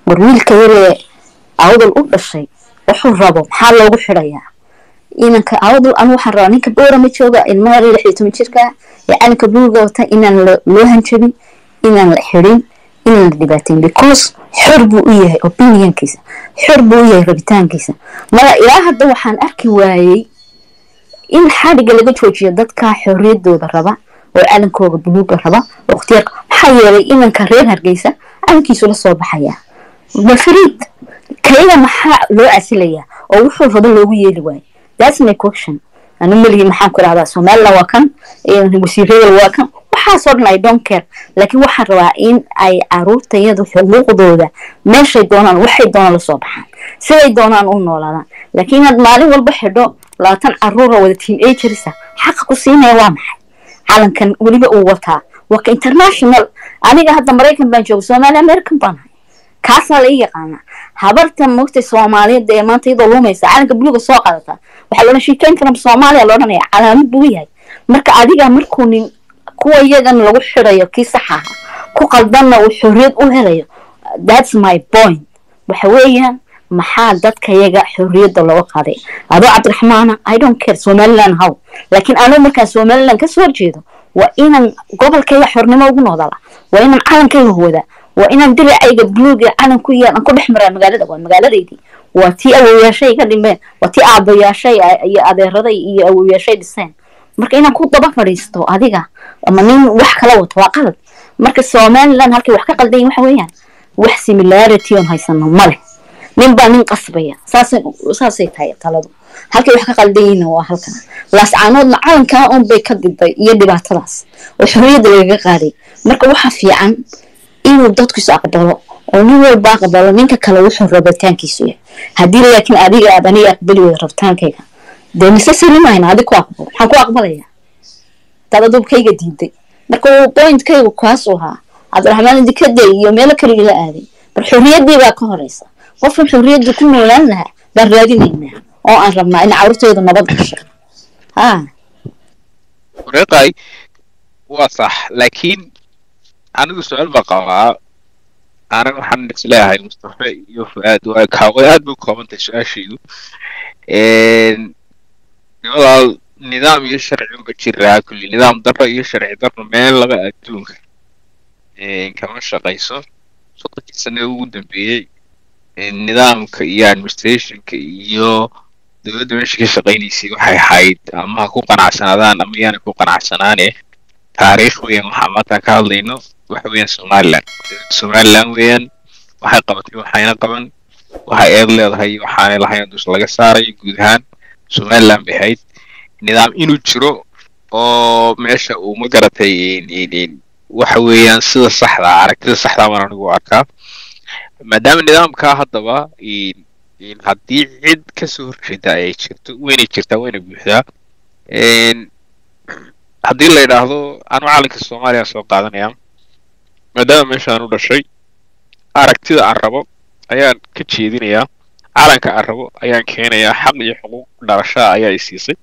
war wiilka yaree awdal u dhashay wuxuu rabo maxaa loogu xidhayaa inanka awdal anu waxaan rabaa ninka boorama jooga ilmaha lix iyo toban jirka ee calanka buluuga wata inaan loo hanjabin inaan la xidhin inaan la dhibaateyn because xor buu u yahay opinionkiisa xor buu u yahay rabitaankiisa mara ilaa hadda waxaan arki waayey in xadhiga laga joojiyo dadka xorriyadooda raba oo calankooga buluuga raba oo ikhtiyaarka maxaa yeelay inanka reer hargeysa calankiisu la soo baxayaa bal fariid kayaga maxaa loo casilayaa oo wuxuu rabo loogu yeeli waayo that's my question anu malihi maxaan ku rahdaa somaliland waa kan wasiiradal waa kan waxaasoo dhan i don't care laakiin waxaan rabaa in ay caruurtayadu xuquuqdooda meeshay doonaan waxay doonaan lasoo baxaan siday doonaan u noolaadaan laakiin inaad maalin walba xidho labaatan caruura wada team agerisa xaqa ku siinaya waa maxay calankan weliba uu wataa waa ka international aniga hadda maraykan baan jooga soomaali american baan ahay kaasaa la ii yaqaanaa habarta mogtay soomaaliyada ee maanta iyadoo luumaysa calanka buluuga soo qaadata waxaa loodhan sheekeyn karam soomaaliya loodhanaya calaamad buu yahay marka adiga markuu nin kuwa iyagan lagu xirayo kii saxaha ku qaldanna uu xorriyad u helayo that's my point waxa weeyaan maxaa dadka yaga xorriyadda looga qaaday adoo cabdiraxmaana i don't care somaliland how laakiin anuu markaan somaliland kasoo horjeedo waa inaan gobolkayga xornimo ugu noodala waa inaan calankayga hooda waa inaan diracayga buluug ee calanku iyo aan ku dhex maraa magaalada waa magaaladaydii waa tii awowayaashay ka dhimeen waa tii aabayaashay iyo adeeraday iyo awowayaashay dhiseen marka inaan ku daba fadhiisto adiga ama nin wax kala wato waa qalad marka somaliland halkay wax ka qaldayin waxa weeyaan wax similarity oon haysano male nin baa nin qasbaya saasay saasay tahay taladu halkay wax ka qaldayiinna waa halkan laascaanoodna calankaa un bay ka diday iyo dhibaatadaas oo xorriyadda lagaga qaaday marka waxa fiican inuu dadku is aqbalo oo nin walba aqbalo ninka kale wuxuu rabitaankiisu yahay haddii laakiin adiga aad aniga aqbali weyda rabitaankayga dee mise silimayna adi ku aqbalo maxaan ku aqbalaya dad adubkayga diiday marka pointkaygu kaasuu ahaa cabdiraxmaan dikada iyo meelo kale ila aaday bar xorriyaddii baa ka horeysa qofkan xorriyadda ku noolaan lahaa baan raadinaynaa oo aan rabnaa in carruurteedu nabad gasho ha wareeqay waa sax laakiin anigu su-aal baa qabaa aniga waxaan isleeyahay mustafa iyo fu-aad waa kaaway aad bay u koobantahay su-aashaydu nimadaa nidaam iyo sharci unba jiraa kulli nidaam darro iyo sharci darro meel laba adduunka kama shaqayso soddonki sane ugu dambeeyey nidaamka iyo administrationka iyo dowladda meesha ka shaqaynaysay waxay ahayd ama ha ku qanacsanaadaan ama yaana ku qanacsanaane taariikh weeyaan waxaa maanta ka hadlayno waxa weeyaan somaliland dowladda somaliland weeyaan waxay qabatay waxayna qaban waxay eed leedahay waxaanay lahayn dus laga saarayo guud ahaan somaliland bay ahayd nidaam inuu jiro oo meesha uu ma garatay waxa weeyaan sida saxda aragtida saxda baan anigu arkaa maadaama nidaamkaa haddaba haddii cid kasoo horjeeda ay jirto weynay jirtaa wayna buuxdaa haddii la yidhaahdo anu calanka soomaaliya soo qaadanaya maadaama meeshaan u dhashay aragtida aan rabo ayaan ka jeedinayaa calanka aan rabo ayaan keenayaa xaq iyo xuquuq dhalashaa ayaa i siisay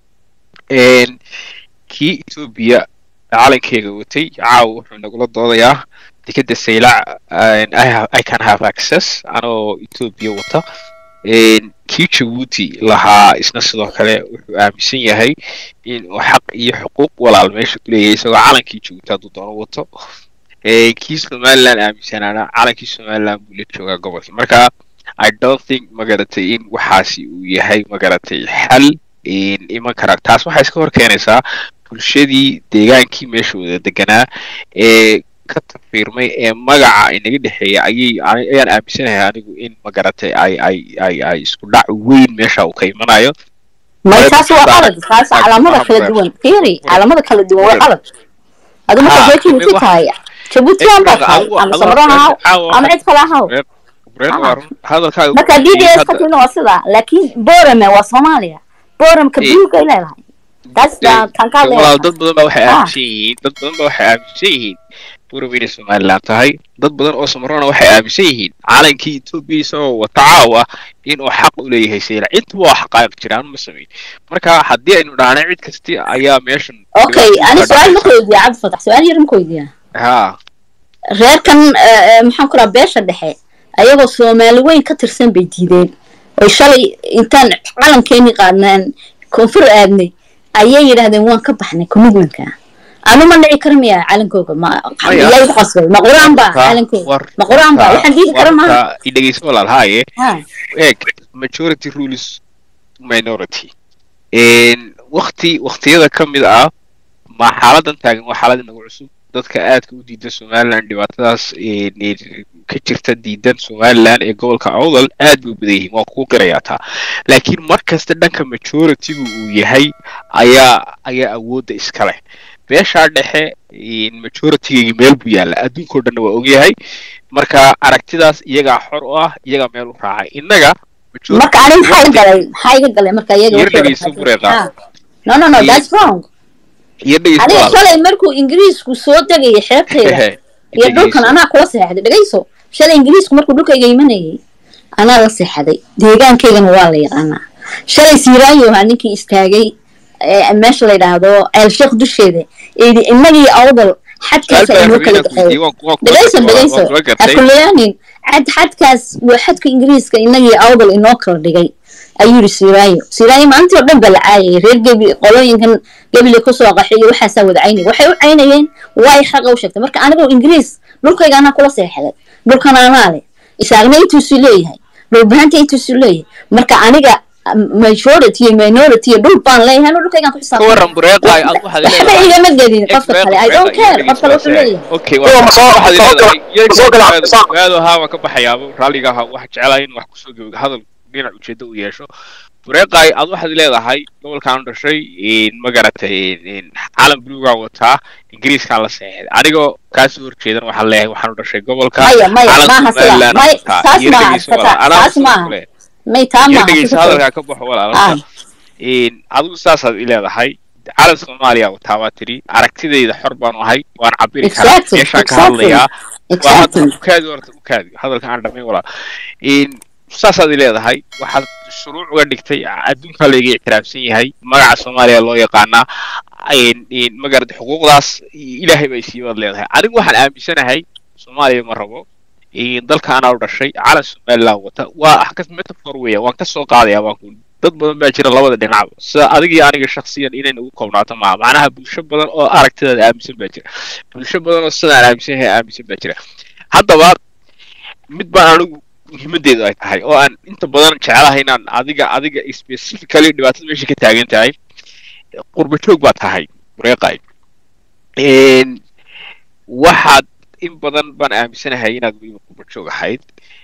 kii etoobiya calankeyga watay caawa wuxuu nagula doodayaa dekeda saylac i can have access anoo etoobiya wata kii jabuuti lahaa isna sidoo kale wuxuu aaminsan yahay in uu xaq iyo xuquuq walaal meesha ku leeyahay isagoo calankii jabuuti hadduu doono wato kii somaliland aaminsanaana calankii somaliland buu la joogaa gobolkii marka i don't think magaratay in waxaasi uu yahay magaratay xal iman kara taas waxay iska hor keenaysaa bulshadii deegaankii meesha wada deganaa ee ka tafiirmay ee magaca inaga dhexeeya ayay ayaan aaminsanahay anigu in magaratay ay ay ay ay isku dhac weyn meesha uu ka imanayo may taas waa qalad taas calaamada kala duwan fiiri calaamada kala duwan waa qalad adu marka reer jabuuti tahay jabuuti aan baa tahay ama samron ahaw ama cid kale ahaw marka d d s ka tina waa sidaa laakiin borame waa soomaaliya boramka buluuga ay leedahay taas tan ka walaal dad badan baa waxay aaminsan yihiin dad badan baa waxay aaminsan yihiin buuraba inay somaliland tahay dad badan oo samarona waxay aaminsan yihiin calankii etoobiya isagoo wata caawa inuu xaq u leeyahay sayla intuba waa xaqaa'iq jiraan ma samayn marka haddii aynu dhahna cid kasti ayaa meeshan okay ani su-aal ma weydiiya cabdifatax su-aal yar ma weydiiya ha reerkan maxaan ku raha beesha dhexe ayagoo soomaali weyn ka tirsan bay diideen oy shalay intaan calankeenii qaadnaan koonfur aadnay ayay yidhahdeen waan ka baxnay commitmentka anu ma dhici kara miya calankooga ma Maya. yaa igu qasbay ma qur-aan baa War- calankooga war- ma qur-aan baa waxaan diidi kara maaha warta idhegeyso walaal haaye Ha. eeg majority rules minority wakti waktiyada ka mid ah ma xaaladan taagan waa xaalad inagu cusub dadka aadka u diidan somaliland dhibaatadaas een, een, ka jirta diidan somaliland ee gobolka awdal aad bay u badan yihiin waa kuu qirayaa taa laakiin mar kasta dhanka majoritygu uu yahay ayaa ayaa awoodda iska leh beeshaa dhexe een, majoritygeygii meel buu yaalla adduunkao dhanna waa ogyahay marka aragtidaas iyagaa xor u ah iyagaa meel u raacay innaga majority- marka ani maxaa iga galay maxaa iga galay marka iyaga Yar waxay dhegeyso wada- bureeqa. Ha. no no no Iyo- that's wrong iyo dhegeyso aniga walaal. shalay markuu ingiriisku soo degaya xeebtayda iyo dhulkan Dhegeyso. anaa kula seexday dhegayso shalay ingiriisku markuu dhulkayga imanayay anaa la seexday deegaankaygana waa la yaqaanaa shalay siiraayo ahaa ninkii istaagay ee meesha la yidhaahdo ceelsheekh dusheeda eedi innagii awdal xadkaas Su'aal baa inoo kala rabay inaan ku weydiiyo, dhexeeyo waan- waan kula dhegayso gartay, dhegayso waan kula gartay. hakuleyaanin xad xadkaas waa xadka ingiriiska innagii awdal inoo kala dhigay ayuu yidhi siiraayo siiraayo maalintii oo dhan ba la caayayay reer gebi qolooyinkan gebile kusoo qaxay iyo waxaasaa wada caynay waxay u caynayeen waay xaqa u sheegtay marka anigoo ingiriis dhulkayga anaa kula seexday dhulkan anaa leh isaagna intuusu leeyahay dhulbahanta intuusu leeyahay marka aniga um, majority iyo minority iyo dhul baan leeyahay anuu dhulkaygaan ku ka xisaabtay waran bureeqaay aad waxaad waxba leedahay igama gedin Eeg, qofka bureeqa, kale i don't bureeqa, care iyo qof kale wuxuu dhegeyso, leeyahay okay Kuwa waa masoo- waxaad masoo leedahay gala- iyaga masoo gala- ogaado- masoo- ogaado haa waan ka baxayaaba raalliga ahaa waxaa jecelahay in wax kusoo gebo hadal dhinac ujeedo u yeesho bureeqaay aad waxaad leedahay gobolkaan u dhashay een, ma garatay een, calan buluugaa wataa ingiriiskaan la seexday anigoo kaasoo horjeedan waxaan leeyahay waxaan u dhashay gobolka maya maya calan maaha sida somaliland may wataa saas iyo maaha dhegeyso walaal anaa saas sidoo maaha kale may taa iyo maaha dhegeyso sidoo kale. hadalkaa ka baxo walaalka Ah. een, adigu saasaad i leedahay calan soomaaliya wataa waa tiri aragtidayda xor baanu ahay waan cabiri karaa Exactly, meeshaan ka exactly. hadlayaa waa hadda exactly ukaadi horta ukaadi hadalka aan dhamay walaa een, saasaad i leedahay waxaad shuruuc uga dhigtay adduunkaa layga ictiraafsan yahay magaca soomaaliya loo yaqaanaa een, een, ma garata xuquuqdaas ilaahay bay siibaad leedahay anigu waxaan aaminsanahay soomaaliya ma rabo een, dalka anaa u dhashay calan somaliland wata waa wax ka metafor weya waan kasoo qaadayaa waan ku dad badan baa jira labada dhinacba sida adiga iyo aniga shaksiyan inayna ugu koobnaato maaha macnaha bulsho badan oo aragtidaada aaminsan baa jira bulsho badan oo sidaan aaminsan yahay aaminsan baa jira haddaba mid baan anigu muhiimadeedu ay tahay oo aan inta badan jecelahay inaan adiga adiga specifically dhibaatada meesha ka taagan tahay qurba joog baa tahay bureeqay Een, waxaad in badan baan aaminsanahay inaad weliba qurba joog ahayd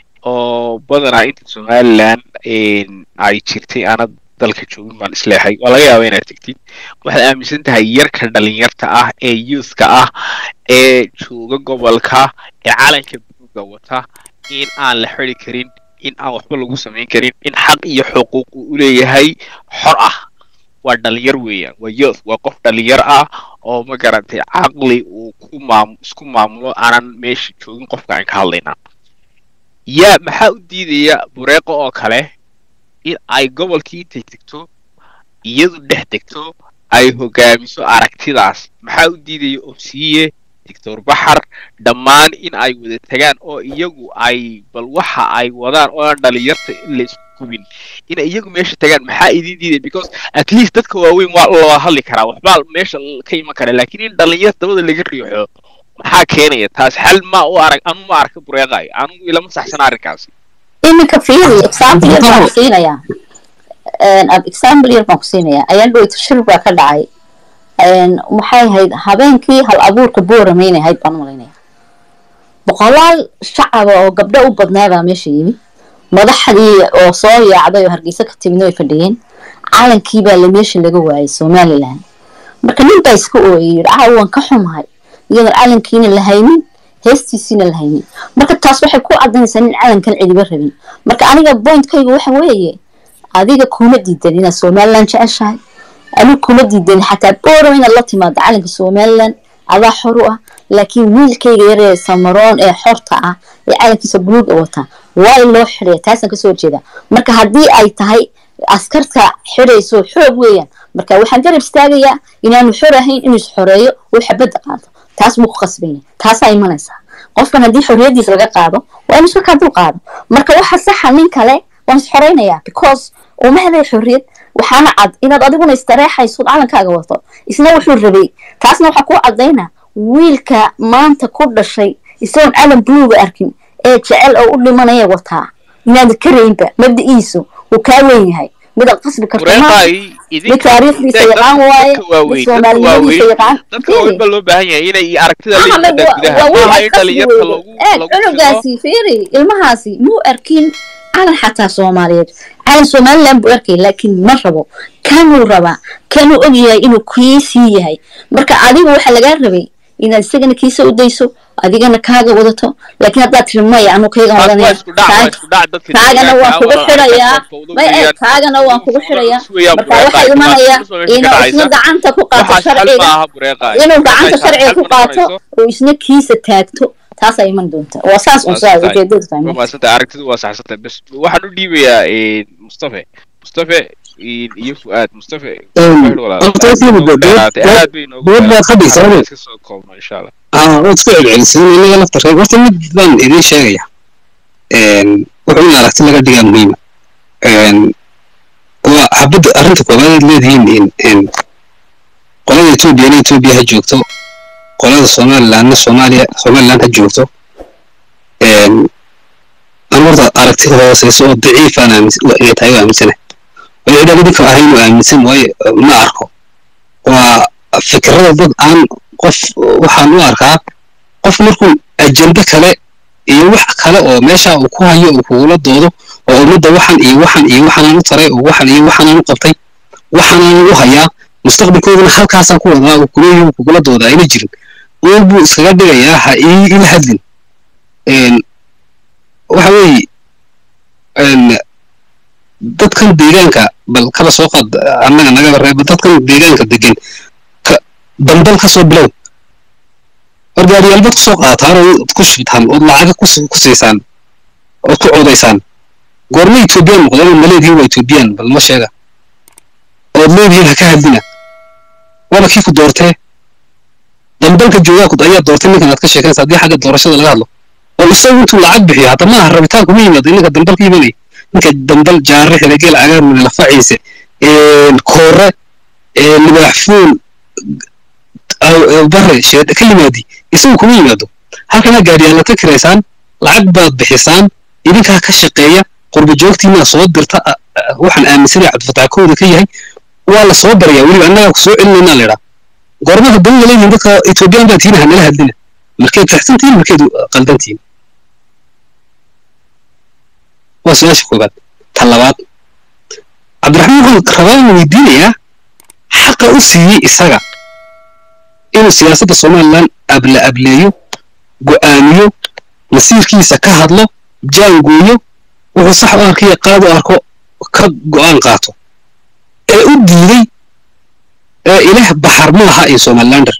oo badanaa inta somaliland een, ay jirtay aanad dalka joogin baan isleehay waa laga yaabaa inaad tegtid waxaad aaminsan tahay yarka dhalinyarta ah ee youthka ah ee jooga gobolka ee calanka buluuga wata in aan la xiri karin in aan waxba lagu samayn karin in xaq iyo xuquuq uu u leeyahay xor ah waa dhalinyar weeyaan waa youth waa qof dhalinyar ah oo ma garantay caqli uu ku maam isku maamulo aanan meesha joogin qofka aan ka hadlaynaa yaa maxaa u diidaya bureeqo oo kale in ay gobolkii intay tegto iyadu dhex tegto ay hogaamiso aragtidaas maxaa u diidaya obsiye doctor baxar dhammaan in ay wada tagaan oo iyagu ay bal waxa ay wadaan oo aan dhalinyarta in la isku gubin in iyagu meesha tagaan maxaa idin diidaya because at least dadka waaweyn waa loo hadli karaa waxbaa meesha ka iman kara laakiin in dhalinyar dabada laga riixo maxaa keenaya taas xal ma u arag anu ma arka bureeqay anugu ilama saxsana arrinkaasi iminka fiiri example yar baan ku siinayaa Een, ab- example yar baan ku siinayaa ayaan dhoweyto shir baa ka dhacay Een, maxay ahayd habeenkii hal abuurka boorame inay ahayd baan u malaynaya boqolaal shacaba oo gabdho u badnaa baa meesha yimi madaxdii oo soo yaacday oo hargeysa ka timidna way fadhiyeen calankii baa la meesha laga waayay somaliland marka nin baa iska ooyay yidhi ah waan ka xumahay iyadoon calankiina la haynin heestiisiina la haynin marka taas waxay ku cadanaysaa nin calankan cidiba rabin marka aniga pointkayga waxa weeye adiga kuma diidan inaad somaliland jeceshahay aniga kuma diidan xataa boorow inaad la timaado calanka somaliland adaa xor u ah laakiin wiilkayga yaree samaroon ee xorta ah ee calankiisa buluuga wata waa in loo xidhaya taasaan kasoo horjeeda marka haddii ay tahay askarta xidhayso xoog weeyaan marka waxaan garab istaagayaa inaanu xor ahayn inuu is xoreeyo uu xabadda qaado taas buu ku khasbanya taasaa imanaysaa qofkan haddii xorriyadiisa laga qaado waa inu iska kaa dul qaado marka waxa saxa nin kale waan is xoreynayaa because uma helay xorriyad waxaana cad inaad adiguna istareexayso calankaaga wato isna wuxuu rabay taasna waxaa kuu cadayna wiilka maanta ku dhashay isagoon calan buluuga arkin ee jecel oo u dhimanaya wataa inaad karaynba mabdiciisu uu kaa weyn yahay midaad qasbi karto maaha mid taariikhdiisa yaqaan waaye mid soomaalinimadiisa yaqaan dadka waaweyn baa loo baahan yahay inay aragtida la Ahmed, yimaadaan waa- gudaha waa wiil maaha aad in qasbi dhalinyarta weydo. lagu eeg lagu shido cunugaasi fiiri ilmahaasi muu arkin calan xataa soomaaliyeed calan somaliland buu arkay laakiin ma rabo kanuu rabaa kanuu og yahay inuu kiisii yahay marka adiga waxaa lagaa rabay inaad isagana kiisa u dayso adigana kaaga wadato laakiin haddaad tiri maya anuu kaygan taas waa wadanaya isku dhac waa isku dhac dadka kaagana waan kugu xirayaa may eeg kaagana waan kugu xirayaa marka waxaa imanaya inuu isna gacanta ku qaato waxaas xal sharciga maaha bureeqa inuu gacanta sharciga ku qaato oo isna kiisa taagto taasaa iman doonta waa saas un saa ujeedadu tahay marka. maasanta aragtidu waa saxsantay bas waxaan u dhiibayaa mustafe mustafe iyo fu'aad mustafe horta waxay muddo dowlad dowlad baad ka dhigtaa ade iska soo koobno insha allah aa waad isku celcelisay inaga lafta reeb horta mid baan idiin sheegaya wuxuu in aragti laga dhigaa muhiima waa xabadda arrinta koobaad aad leedihiin in in qolada etoobiyana etoobiya ha joogto qolada somalilandna soomaaliya somaliland ha joogto aan horta aragtida hooseysa oo daciifaan aaminsan inay tahay oo aaminsanahay waxay dhan idinka ahayn oo aaminsan waaye ma arko waa fikrada dad aan qof waxaan u arkaa qof markuu ajende kale iyo wax kale oo meesha uu ku hayo uu kugula doodo oo ummadda waxan iyo waxan iyo waxanaan u taray oo waxan iyo waxanaan u qabtay waxanaan u hayaa mustaqbalkoodana halkaasaan ku wadaa uu kuleeyahay uu kugula doodaa ayna jirin uun buu iskaga dhigayaa ha ii ila hadlin waxa weeye dadkan deegaanka bal kaba soo qaad annaga nagaba reeba dadkan deegaanka degan ka dambal ka soo bilow orgaariyaalbaad kusoo qaataan oo ku shubtaan ood lacaga ku ku siisaan ood ku codaysaan goorma etoobiyaan noqdeen ma leedihiin waa etoobiyaan bal ma sheega ood leedihiin ha ka hadlina waaba kii ku doortee dambalka joogaa ku ayaa doortay ninkan aad ka sheekanaysa haddii xagga doorashada laga hadlo oo isagu intuu lacag bixiyo hadda maaha rabitaan kuma yimaado ninka dambal ka imanaya ninka dambal jaare xelegeel cagaar mune lafaciise koore libaax fuul bare sheed ka yimaadi isagu kuma yimaado halkana gaadhiyaala ka kiraysaan lacag baad bixisaan idinkaa ka shaqeeya qurba joogtiinaa soo dirta waxaan aaminsanaya cabdifataax kooda ka yahay waa la soo baryaa weliba annagaa ku soo celinaynaa la idhaa goormaha dawla leeyihin dadka etoobiyaan baa tiina hanala hadlina markeed saxsantihin markeed qaldantihin waa su-aasha koobaad ta labaad cabdiraxmaan waxaan rabaa inuu weydiinayaa xaqa u siiyey isaga inuu siyaasadda somaliland abla ableeyo go'aamiyo masiirkiisa ka hadlo jaangooyo wuxuu sax u arkiyo qaad u arko ka go'aan qaato ee u diiday ee ilaah baxar ma aha iyo somalilander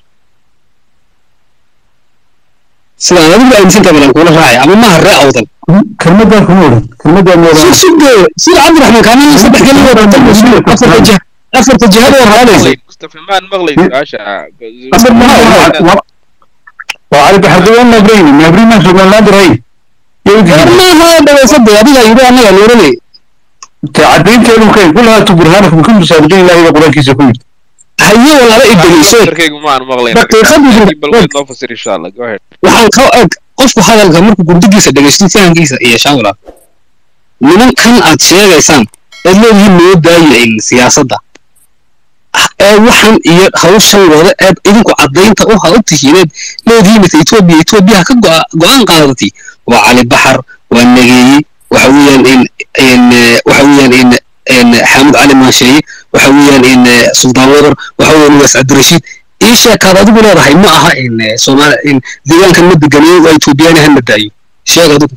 sida aad adigu aaminsantahay balan kuula raacay ama maaha ree awdan kelmadan kuma odhan kelmadan ma odhan sugde sida cabdiraxmaan kaana saddex keli oo dhan mas-uul afarta jah afarta jihada oo raadaysa mustafe maan maqlay su-aasha أبد ما هو وعلى حدوان مبرين مبرين من سومالند رأي يمكن maaha dhawaysada adiga yidhi annaga nooranay تعدين كانوا كين كلها تبرهانك بكل مسابقين الله إذا قرآن كيسا كل haye walaala idegeyso darkaygu maan maqlay daqiiqadii bal waad noo fasir insha allah go ahead waxaan ka eg qofku hadalka markuu gurdigiisa dhegeysto fahankiisa iyo shawla nimankan aad sheegaysaan eed leedihiin noo daaya in siyaasadda ee waxan iyo hawshan wada eed idinku caddaynta u ha u tihiineed leedihiin mata etoobiya etoobiya ha ka go'a- go'aan qaadatay waa cali baxar waa nageeye waxa weeyaan in in eh, waxa weeyaan in in xaamud cali maasheeye waxa weeyaan in eh, suldaan wadar waxa weeyaan waas cabdirashiid ii sheekaad adigu leedahay ma aha in eh, soomaali in deegaankan ma deganeeyo waa etoobiyaani hana daayo sheeg adigu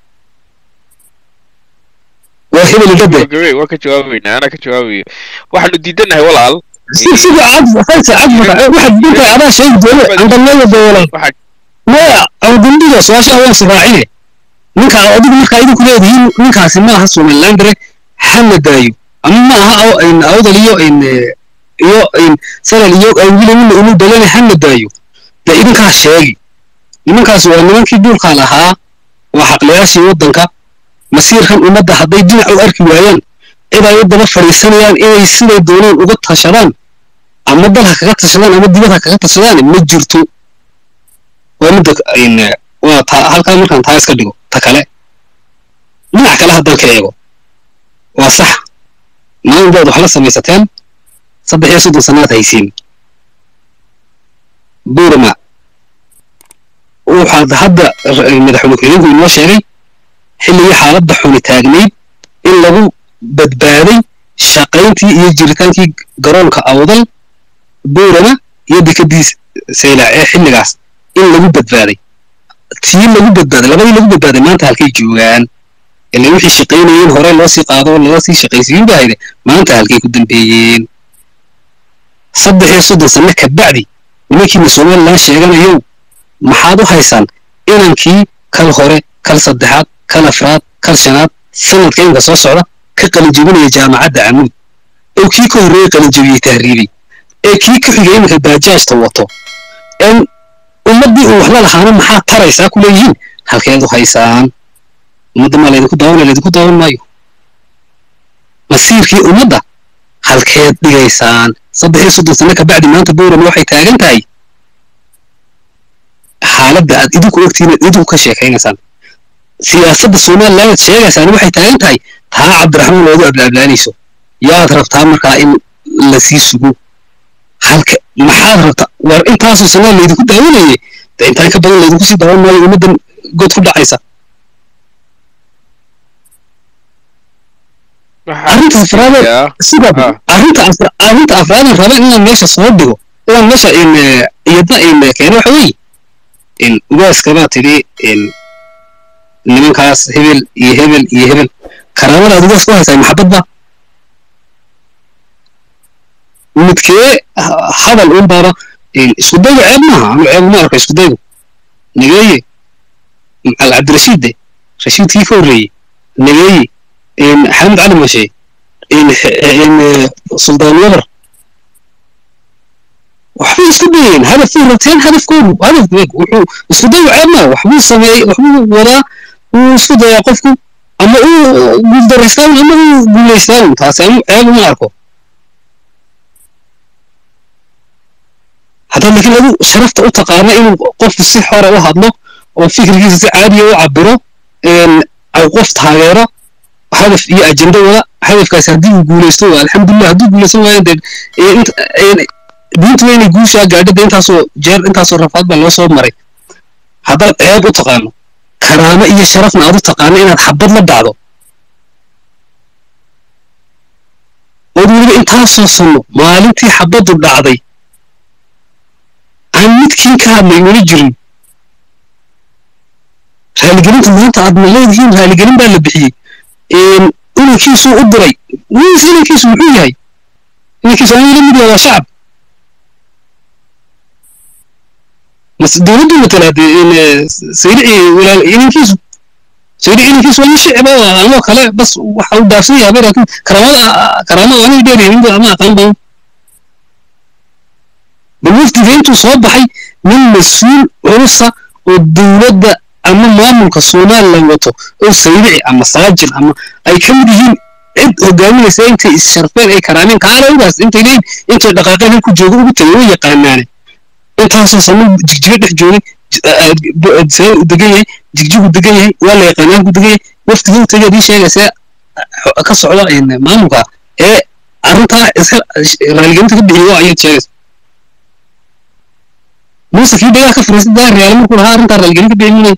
waa hebel idade gabay waa ka jawaabaynaa anaa ka jawaabayo waxaanu diidanahay walaal si sida cad faysa cad maka waxaad dinta adaa sheegi doone andamada doolan waxaa maya awdundiga su-aasha waan siraacine ninka adigu markaa idinku leedihiin ninkaasi ma aha somalilandere hana daayo ama ma aha aw- in awdal iyo in eh, iyo in salal iyo awgila wila unu dagane hana daayo dee idinkaa sheegi nimankaas waa nimankii duulka lahaa waa xaqlayaashii waddanka masiirkan ummadda hadday dhinac u arki waayaan cid ay u daba fadhiisanayaan inay siday doonaan uga tashadaan ama dal ha kaga tashadaan ama dibad ha kaga tashadaan ma jirto waa midda in waa taa halkaa markaan taa iska dhigo ta kale dhinac kale haddaan ka eego waa sax maalin baad wax la samaysateen saddex iyo soddon sannaad haysiin buurama waxaad hadda madaxweyne ku-xigeenku inoo sheegay xilligii xaaladda xuni taagnayd in lagu badbaaday shaqayntii iyo jiritaankii garoonka awdal buurama iyo dekadii saylac ee xilligaas in lagu badbaaday tii lagu badbaaday labadii lagu badbaaday maanta halkay joogaan ilaa wixii shaqaynayeen hore loo sii qaado lala sii shaqaysiin bahayde maanta halkay ku dambeeyeen saddex iyo soddon sanno ka bacdi nimankiina somalilan sheeganayow maxaad u haysaan inankii kal hore kal saddexaad kal afraad kal shanaad sanadka inka soo socda ka qalinjebinaya jaamacadda camuud oo kii ka horreeyey qalinjebiyey tahriibay ee kii ka xigay iminka baajaajta wato en ummaddii uu waxla lahaana maxaa taraysaa ku leeyihiin halkeed u haysaan ummadda maa laydinku daawanaya laydinku daawan maayo masiirkii ummadda halkeed dhigaysaan saddex iyo soddon sano kabacdi maanta buurama waxay taagan tahay xaaladda aad idinku ogtihiin aad idinku ka sheekaynaysaan siyaasadda somaliland aad sheegaysaan waxay taagan tahay taa cabdiraxmaan loogu ablaablaanayso yaad rabtaa markaa in lasii sugo halka maxaad rabtaa war intaasoo sanaa laydinku daawanayay de intaan ka badan laydinku sii daawan maayo ummaddan god ku dhacaysa arrinta afraad sida arrinta afra arrinta afraadan raba inaan meesha soo dhigo inaan meesha in iyadna in keeno waxa weeye in ugaaskabaa tidhi in nimankaas hebel iyo hebel iyo hebel karaamada aad ugaas ku haysaa maxabadba midkee hadal un baaba iskudaygu ceeb maaha anu ceeb uma arko iskudaygu nageeye al cabdirashiid de rashiidkii ka horreeyey nageeye xamed cali mashe suldaan wabar waxbay isku dayeen hadafay rabteen hadafkoodu hadaf wuxuu isku dayu ceeb maa waxbuu sameeyey waxbuu wadaa wuu isku dayaa qofku ama uu guuldaraystaan ama uu guulaystaan taasi anu ceeb uma arko haddaad laakiin adu sharafta u taqaana inuu qofku si xora u hadlo oo fikirkiisa si caadiya u cabiro qof taageero hadaf iyo ajenda wada hadafkaasi haddii uu guulaysto alxamdulilah hadduu guulaysan waayo dee diintu waa inay guushaa gaadho dee intaasoo jeer intaasoo rafaad baa loo soo maray haddaad ceeb u taqaano karaamo iyo sharafna aad u taqaano inaad xabad la dhacdo ood weliba intaasoo sanno maalintii xabaddu dhacday aan midkiin ka hadlay weli jirin raaligelinta maanta aadna leedihiin raaligelin baa la bixiyey inankiisuu u diray wiis inankiisu muxuu yahay inankiisu aan ila mid yahay waa shacab mas dowladdu matala sayrici walaal inankiisu sayrici inankiisu waa nin shicba anoo kale bas waxa uu dhaafsan yahay laakiin karaamada karaamada anay dheeryahin ama aqaan badan bal wafdiga intuu soo baxay nin mas-uul culusa oo dowladda ama maamulka somaliland wato oo sayrici ama saajin ama ay ka mid yihiin cid hogaaminaysa intay is-sharfeen ay karaameen kaalawdaas intay leeyihin intay dhaqaaqeen halku joogo ugu tagay way yaqaanaane intaasoo sama jigjigo dhex joogay u degan yahay jigjigu degan yahay waa la yaqaana halku degan yahay wafdiga u tagay adii sheegaysa ka socda maamulka ee arrintaa raaligelinta ka bixiyo ayaad sheegaysa muuse kii dhagaa ka fariistay daa reyaal markuu lahaa arrintaa raaligelin ka bixi munay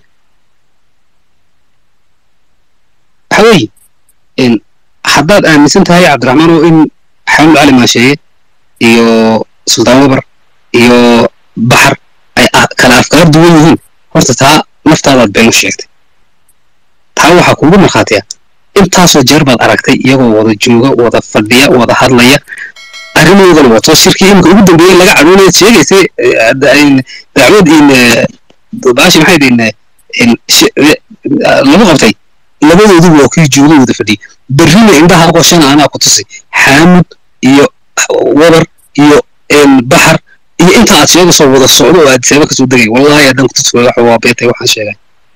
waxa weeye haddaad aaminsan tahay cabdiraxmaan oo in xamed cali maasheeye iyo suldaan wabar iyo baxar ay kala afkaar duwan yihiin horta taa naftaadaad been u sheegtay taa waxaa kuugu markhaatiya intaasoo jeer baad aragtay iyagoo wada jooga wada fadhiya wada hadlaya arrimoodana wato shirkii imika ugu dambeeyey laga cadhoonaya sheegaysay dacwad in baashi maxay lagu qabtay labadoodu waa kii jooga wada fadhiyay berrina indhaha aqoshana anaa ku tusi xaamud iyo wabar iyo baxar iyo inta aad sheegayso wada socdo oo aad seeba kasoo degay wallahi haddaan ku tusfooyo waxa waa beetay waxaan sheegay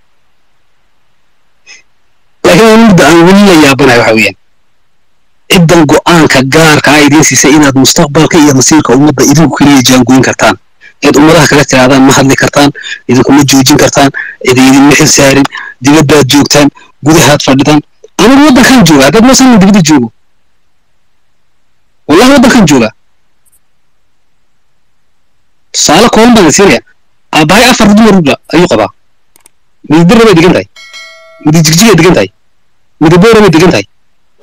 laakiin aan midda aan weli la yaabanahay waxa weeyaan ciddan go-aanka gaarka ah idiin siisay inaad mustaqbalka iyo masiirka ummadda idinku keliya jaangoyn kartaan eed ummadaha kala tiraadaan ma hadli kartaan idinkuma joojin kartaan cid idinma xil saarin dibaddaad joogtaan gudahaad fadhidaan anigu waddankan jooga haddaad moosan dibadda joogo wallahi waddankan jooga tusaale kooban baan siinaya aabbahay afar dumarba ayuu qabaa midibirra bay degan tahay midi jigjigay degan tahay midi boora bay degan tahay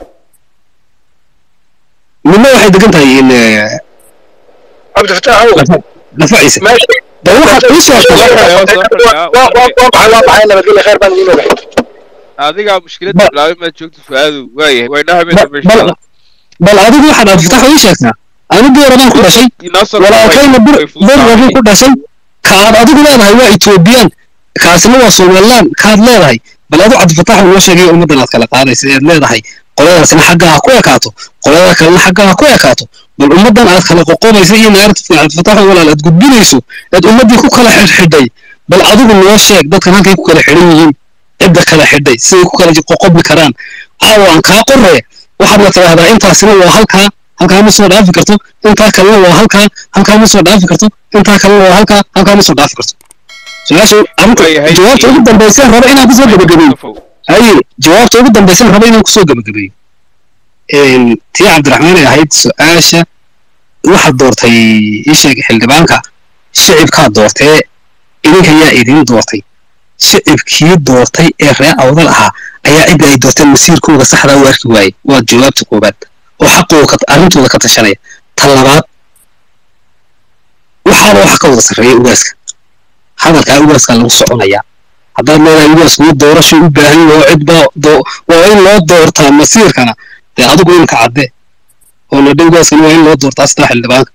midna waxay degan tahay in cabdifataax ow lafaciisa meesha bal waxaad ii sheegtaa waa baxay waa baxay nabadgelya khayr baan idiin ogahay adigaa mushkiladda bilaabay maad joogto fu'aadu waayahay waynaa habeenka bal meesha bal adigu waxaad abdifatax ii sheegtaa anigu boora baan ku dhashay inoo soo walaalkayna bir bir rabuu ku dhashay kaad adigu leedahay waa etoobiyaan kaasina waa somaliland kaad leedahay bal adu cabdifatax noo sheegay ummaddan aad kala qaadaysa eed leedahay qoladaasina xagga ha ku ekaato qolada kalena xagga ha ku ekaato bal ummaddan aad kala qoqobaysa iyo naartifka cabdifatax walaal aad gudbinayso eed ummaddii ku kala xidhxidhay bal adigu noo sheeg dadkan halkay ku kala xidhan yihiin cidda kala xidhay siday ku kala qoqobi karaan caawa aan kaa qorre waxaad la tidhaahdaa intaasina waa halkaa halkaa ma soo dhaafi karto intaa kalena waa halkaa halkaa ma soo dhaafi karto intaa kalena waa halkaa halkaa ma soo dhaafi karto su-aasha arrinta Waayahay. jawaabta ugu dambaysa raba inaan kusoo gabagabeeyo haye jawaabta ugu dambaysa raba inaan kusoo gabagabeeyo Een, tii cabdiraxmaan ay ahayd su-aasha waxaad doortay ii sheeg xildhibaanka shicibkaa doortee idinka yaa idin doortay shicibkii doortay ee reer awdal ahaa ayaa cidda ay doorteen masiirkooda saxdaa u arki waayey waa jawaabta koobaad oo xaqooda ka- arrintooda ka tashanaya ta labaad waxaaba waxa ka wada sarreeya ugaaska hadalkaa ugaaskaa lagu soconayaa haddaad leedahay ugaasku ma doorasho u baahan yaho cid baa doo- waa in loo doortaa masiirkana dee adigu inka cadde oo nadhe ugaaskana waa in loo doortaa sidaa xildhibaanka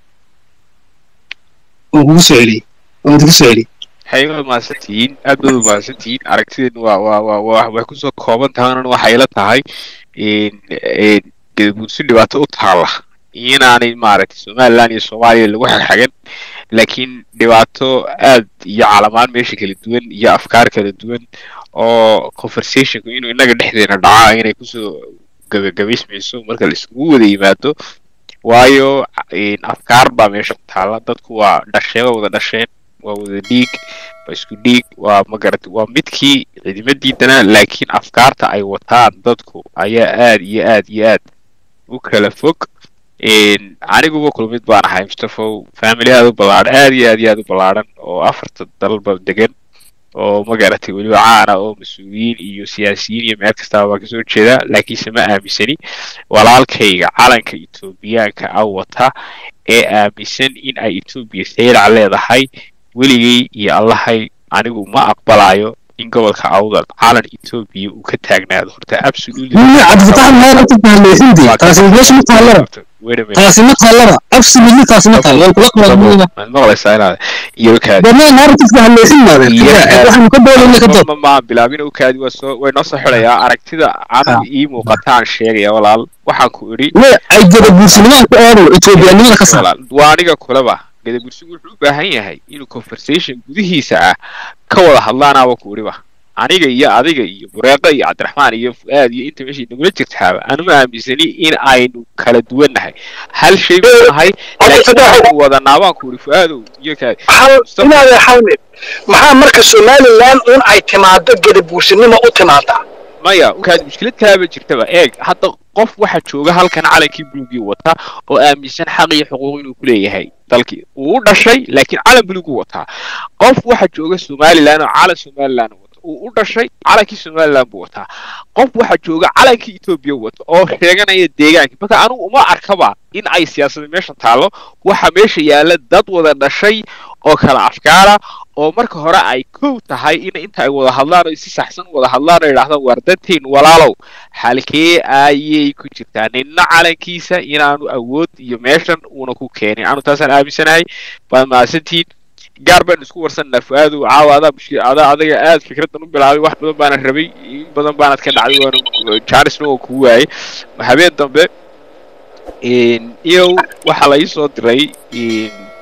waan kugu soo celiyey waan kugu soo celiyey waxay u mahadsantihiin aad baad u mahadsantihiin aragtideen waa waa waa waa way kusoo kooban tahanan waxay la tahay in in gadabuursi dhibaato u taala inaanay maaragtay somaliland iyo soomaaliya lagu xagxagan laakiin dhibaato aad iyo calamaan meesha kala duwan iyo afkaar kala duwan oo conversationku inuu innaga dhexdeena dhacaa inay kusoo gabagabaysmayso marka la isugu wada yimaado waayo in afkaar baa meesha ku taala dadku waa dhasheen waa wada dhasheen waa wada dhiig waa isku dhiig waa magarata waa midkii ciidamadiidana laakiin afkaarta ay wataan dadku ayaa aad iyo aad iyo aad u kala fog Een, aniguba kulmid baan ahay mustafow family aad u ballaadhan aad iyo aad iyo aad u ballaadhan oo afarta dalba degan oo magaratay weliba caana oo mas-uuliyiin iyo siyaasiyiin iyo meel kastaba baan kasoo jeedaa laakiinse ma aaminsani walaalkayga calanka etoobiyaanka a wata ee aaminsan in ay etoobiya saylac leedahay weligay iyo allahay anigu ma aqbalayo in gobolka awdal calan etoobiya uu ka taagnaado horta absolutely Mimi cabdifatax meel inta fahmaysintii taasi meesha ma taallaba Wait a minute. taasi ma taallaba absolutely taasi ma taalo waan kula qabanaya Maad maqlaysaa inaad iyo kaadi dhammaan narrative fahmaysin maadeen waxaanu ka doonayna ka doon ma ma bilaabin u kaadi waa soo way noo soo xulayaa aragtida aniga ii muuqataan sheegaya walaal waxaan ku idhi way ay gada buursinimada ku eedo etoobiyaanimada ka saar walaal waa aniga kulaba gadabursigu wuxuu u baahan yahay inuu conversation gudihiisa ah ka wada hadlaanaaba ku idhiba aniga iyo adiga iyo bureeqa iyo cabdiraxmaan iyo fu'aad iyo inta meesha nagula jirtaaba anuma aaminsani in aynu kala duwannahay hal shay buu nahay laakiin waxaanu wadanaa baan ku idhi fu'aadow iyo kaadi hal inaada xalmid maxaa marka somaliland un ay timaado gadabuursinimo u timaadaa maya kaadi mushkilad kalaaba jirtaba eeg hadda qof waxa jooga halkan calankii buluugii wata oo aaminsan xaq iyo xuquuq inuu ku leeyahay dalkii uu u dhashay laakiin calan buluuguu wataa qof waxa jooga somaliland oo calan somaliland wata uu u dhashay calankii somaliland buu wataa qof waxa jooga calankii etoobiya wata oo sheeganaya deegaankii marka anigu uma arkaba in ay siyaasada meesha taallo waxa meesha yaalla dad wada dhashay oo kala afkaara oo marka hore ay kow tahay in inta ay wada hadlaan oo si saxsan u wada hadlaan oo yidhahdaan waar danteen walaalow halkee ayay ku jirtaa ninna calankiisa inaanu awood iyo meeshan uuna ku keenin anu taasaan aaminsanahay baad mahadsantihiin gaar baan isku warsananaa fu-aadow caawa adaa mushkil adaa adaga aad fikradan u bilaabay wax badan baana rabay in badan baanad ka dhacday waana jaanisna waa kugu waayay habeen dambe iyow waxaa la ii soo diray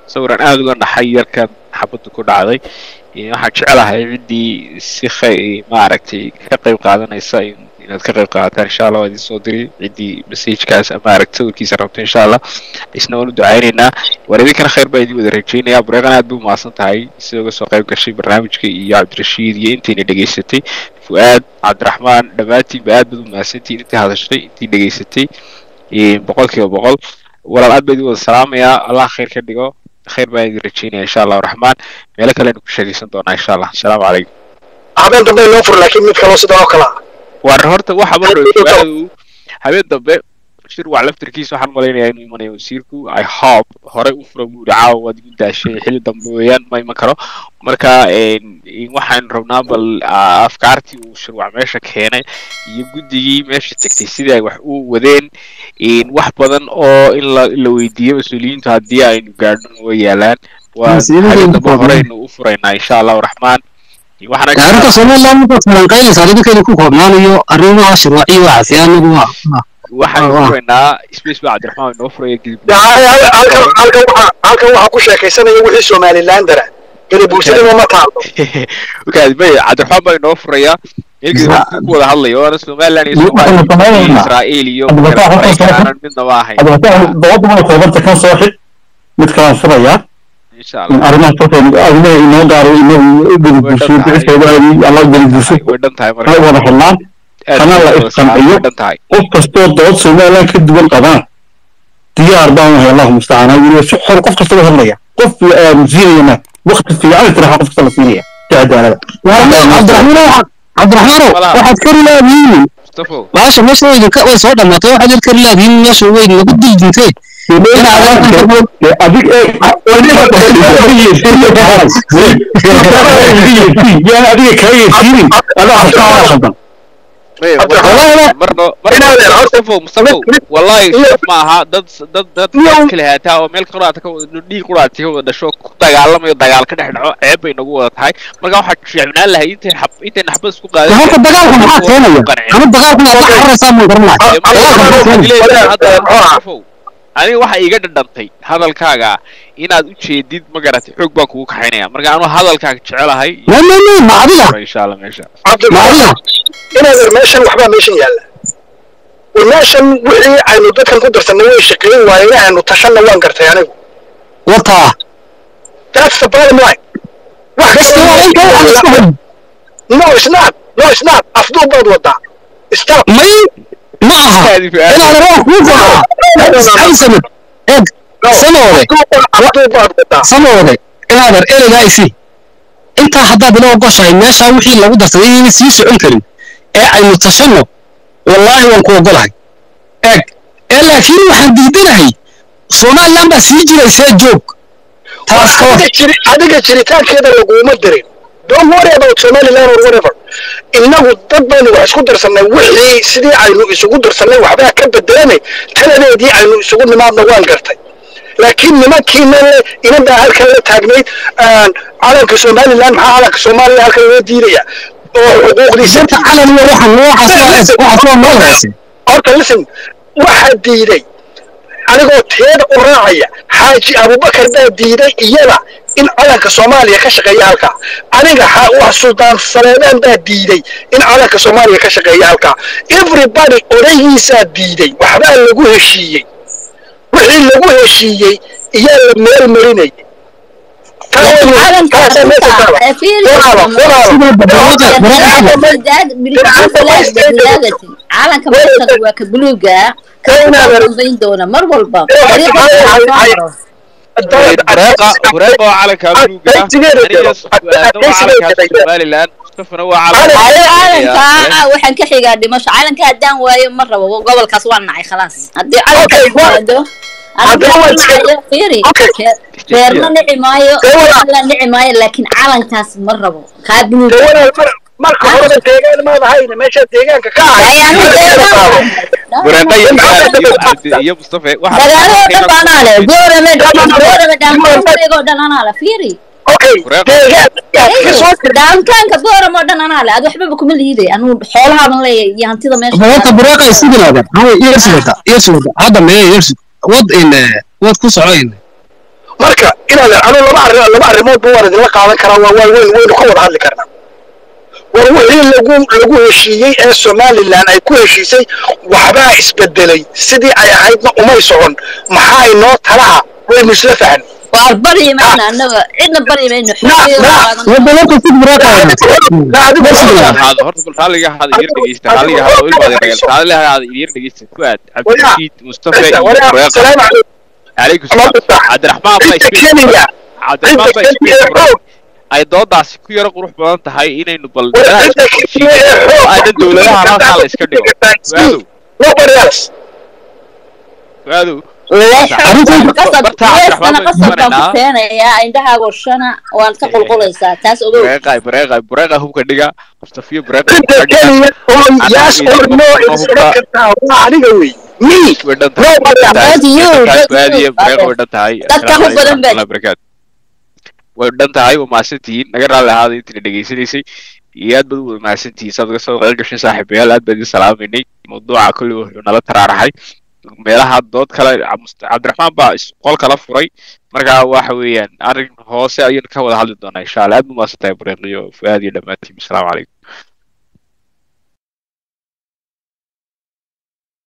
sawiran aada uga naxay yarkan xabadda ku dhacday waxaan jecelahay ciddii si khay maaragtay ka qayb qaadanaysa inaad ka qayb qaadataan insha allah waa idin soo diri ciddii messagekaas ama aragti sawirkiisa rabto insha allah isna waan u ducaynaynaa war idinkana khayr baa idin wada rajaynayaa bureeqan aad bay umahadsan tahay sida uga soo qayb gashay barnaamijka iyo cabdirashiid iyo intayna dhegaysatay fu'aad cabdiraxmaan dhammaantiinba aad baad umahadsantihiin intii hadashay intii dhegaysatay boqol kiiba boqol walaal aad baa idin wada salaamayaa allah khayr ka dhigo khayr baan idin rajaynaya insha allahu raxmaan meelo kalenu ku sheegaysan doonaa insha allah asalaamu calaykum habeen dambe inoo fur laakiin mid kaloo sidoo kale war horta waxa maruu habeen dambe shir wac laftirkiisa waxaan malaynayaa inuu imanayo wasiirku i hope horey u fura buuri caawa waad igu daashay xilli dambe weeyaan ma iman karo marka waxaan rabnaa bal afkaartii uu shirwac meesha keenay iyo guddigii meesha tegtay sidii ay wax u wadeen wax badan oo in la la weydiiyo mas-uuliyiintu haddii aynu gaadhno way yaalaan waa habeen dambe horeynu u furaynaa insha allahu raxmaan arrinta somaliland markaad falanqaynaysa adinkeedu ku koobnaanayo arrimaha shirwaaciyo waxaasi anagu waa waxaan furaynaa space baa cabdiraxmaan inoo furaya gidib halkan waxaa ku sheekaysanaya wixii somalilandara gadabuursadima ma taalo may cabdiraxmaan baa inoo furaya ilgidib ku wada hadlayo waana somaliland iyo soomaaliya iyo israa'iil iyo maraykanaan midnaba ahayn dabadda mana koobarta kan soo xid mid kalaan furayaa insha allah arrimaha soo arrimaha inoo gaaro inagu gadabuursiyo bixisoodaadii alla gadabuursi way dhan tahay ha marka wada hadlaan kana la isqanciyo way dhan tahay qof kastoo dood somaliland ka duwan qabaan diyaar baan wahay allahu mustacaan weliba si xor qof kasta u hadlaya qof siinayana wakti fiican istiraxa qof kasta la siinaya si cadaalada cabdiraxmaan cabdiraxmaanow waxaad kari laadihiin mustafo baasha meesha way idinka way soo dhammaatay waxaad yar kari laadihiin meesha way nagu dildintee adig yaan adiga kaga yeesiinin adaa xabtaa khaldan May, Cabdiraxmaan, marno inaad marno horta- mustafo mustafo wallahi shaf ma aha dad dad dad kala haataa oo meel quraata ka wada dhiig quraata ka wada dhasho ku dagaalamayo dagaal ka dhex dhaco ceeb bay nagu wada tahay marka waxaa fiicnaan lahay intay xab intay naxbad isku qaadan horta dagaalka maxaa keenaya ama dagaalka inaad la cararaysaa maan garanayo aniga waxa iga dhadhantay hadalkaaga inaad u jeedid ma garatay xoog baan kugu kaxaynaya marka anuu hadalkaaga jecelahay ma ma ma ma adiga insha allah meesha ma cabdiraxmaan adiga inaad er meeshan waxbaa meeshan yaalla war meeshan wixii aynu dadkan ku darsanay way shaqeyn waayeen aynu tashanna waan gartay anigu wataa that's the bottom line wax basta waa inta waxaan isku hayn no it's not no it's not afduub baad wadaa stop may ma aha inaad rabaa kuu go'aa ay samad eeg sanoode afduub baad wadaa sanoode inaadan ereygaa isi intaa haddaad ila ogoshahay meeshaa wixii lagu darsaday inayna sii socon karin ee aynu tashanno wallaahi waan ku ogolahay eeg ee laakiin waxaan diidanahay somaliland baa sii jiraysee joog taas ka war adiga jiri- adiga jiritaankeeda laguma dirin don't worry about somaliland or whatever innagu dad baynu wax isku darsanay wixii sidii aynu isugu darsanay waxbaa ka bedelanay taladeedii aynu isugu nimaadna waan gartay laakiin nimankiina le inan baa halkan la taagnayd aan calanka somaliland maxaa calanka soomaaliya halkan loo diidaya oo xuquuqdiisa inta calan iyo waxan waxaas waxaas waa meel hoose horta listen waxaa diiday anigoo teeda u raacaya xaaji abubakar baa diiday iyada in calanka soomaaliya ka shaqeeya halkaa aniga xa- wax suldaan saleebaan baa diiday in calanka soomaaliya ka shaqeeya halkaa everybody odaygiisaa diiday waxbaa lagu heshiiyey wixii lagu heshiiyey iyaa la meel marinayay Taasaa meesha taala. Walaalo, walaalo. calanka meeshana waa ka buluuga kaambayn doona mar walba bureeqa bureeqa waa calanka buluuga aniga fuaadna waa calanka somaliland mustafana waa calanka waxaan ka xigaa dhimasho calanka haddaan waayo ma rabo gobolkaas waa nacay khalaas haddii calanka yimaado beerna nici maayo la nici maayo laakiin calankaas ma rabo kaa buluuga walaal mar- marka horeba deegaan maad ahayn meesha deegaanka ka ahay bureeqa iyo iyo cabdi iyo mustafa waxa dagaalada dhan baa anaa leh goorame goorame dhaankaankaygoo dhan anaa leh fiiri okay deegaan dhaankaanka goorame oo dhan anaa leh ad waxbaba kuma liiday anuu xoolahaaban leeyahay iyo hantida meesha horta bureeqa isiginaada hawa yersugata yersugata hadda mee yersu wad in wad ku soco in marka inaad anu laba arri laba arrimoodba waan idinla qaadan karaa waa waan weyn waynu ka wada hadli karnaa war wixii lagu lagu heshiiyey ee somalilan ay ku heshiisay waxbaa isbedelay sidii ay ahaydna umay socon maxaa inoo talaha waynu isla fahan waar baryi mayna annaga cidna baryi mayno na na waddanka si buraaqaada na adigu ahaado horta bal raalliga ahaada idyar dhegeysta raalliga ahaada ilma adeerayaal raalliga ahaada idyar dhegeysta fuaad cabdirashiid mustafa iyo bureeqa salaamu calaykum salaam cabdiraxmaan baa isku kenya cabdiraxmaan baa isku furay ay doodaasi ku yaro qurux badan tahay inaynu bal meelaha isku heshiino oo aynan dowladaha halkaa la iska dhigo fuaadow nobody else fuaadow qasab Bartaa weestana Cabdiraxmaan qasab baan baan ku keenayaa indhahaago shana waan ka qulqulaysaa taas ogow bureeqa bureeqa bureeqa hubka dhiga mustafiyo bureeqa cidda hubka dhiga kenya oo yes or no is oran kartaa waa aniga wey me way dhan tahay nobody else That's you, that's fuaad iyo you. bureeqa way dhan tahay Dadka Assalaamu ku badan calaykum baa- warahmatullahi wabarakaatu way dhan tahay waa mahadsantihiin naga raalli ahaada intina dhegeysanaysay iyo aad baad u wada mahadsantihiin saad uga soo qayb gashay saaxiibayaal aad baan idin salaaminay mawduuca kulli wuxuu nala taraaraxay meelaha dood kale Must- cabdiraxmaan baa is- qol kala furay marka waxa weeyaan arrin hoose ayaynu ka wada hadli doonaa insha allah aad ba mahadsantahay bureeqiyo fuaad iyo dhammaantiin asalaamu calaykum